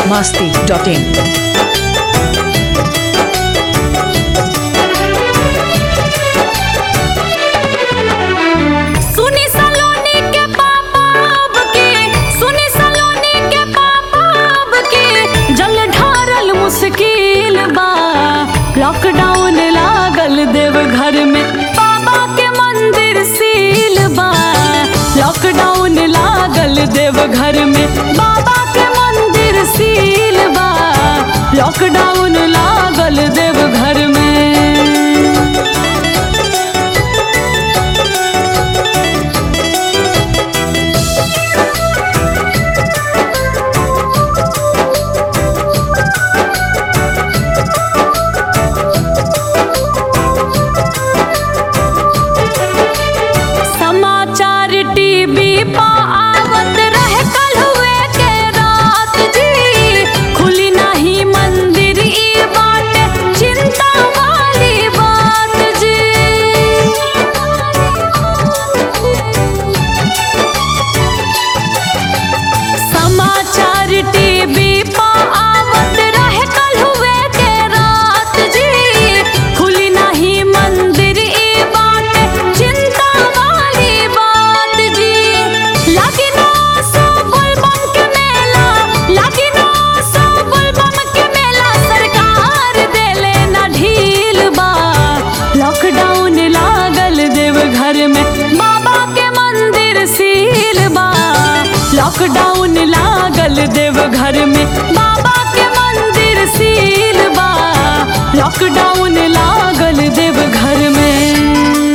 masti.in. सुनी सलोनी के पापा अब के सुनी सलोनी के पापा अब के जल ढारल मुश्किल बा लॉकडाउन लागल देव घर में बाबा के मंदिर सील बा लॉकडाउन लागल देव घर में बाबा के मंदिर सील बा लॉकडाउन लागल देव घर में समाचार टीवी पा आवत रहे कल हुए के रात जी खुली नहीं मंदिर ई बाटे चिंता वाली बात जी समाचार टीवी पा आवत रहे कल हुए के रात जी खुली नहीं मंदिर ई बाटे चिंता वाली बात जी लगी ना सो बुलबम के मेला लगी ना सो बुलबम के मेला सरकार देले ना ढील बा लॉकडाउन लागल देव घर में बाबा के मंदिर सील बा लॉकडाउन लागल देव घर में बाबा के मंदिर सील बा लॉकडाउन लागल देव घर में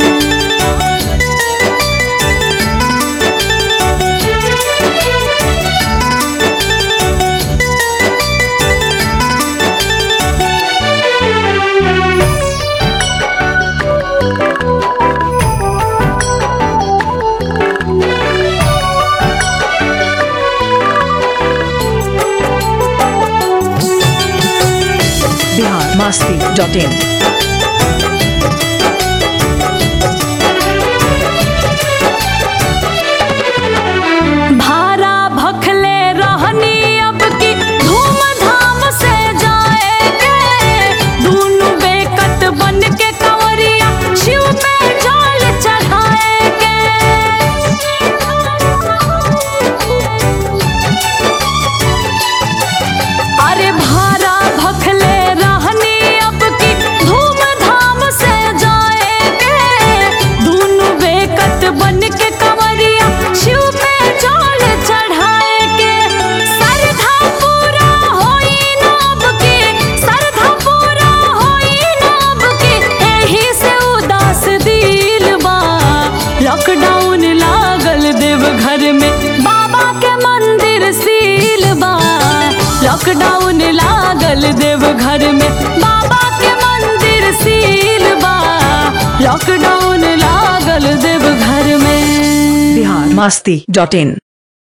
Bihar masti.in. भारा भखले रहनी अब की धूमधाम से जाएंगे दोनों बेकत बन के कंवरिया शिव पे जल चढ़ाएंगे अरे भारा भखले रहनी अब की धूमधाम से जाएंगे दोनों बेकत बन के कंवरिया शिव पे जल चढ़ाएंगे सरधा पूरा होई नाब की सरधा पूरा होई नाब की एही से उदास दिल बा लॉकडाउन लागल देव घर में बाबा के मंदिर सील बा लॉकडाउन लागल देव घर में बाबा के मंदिर सील बा लॉकडाउन लागल देव घर में Bihar masti.in.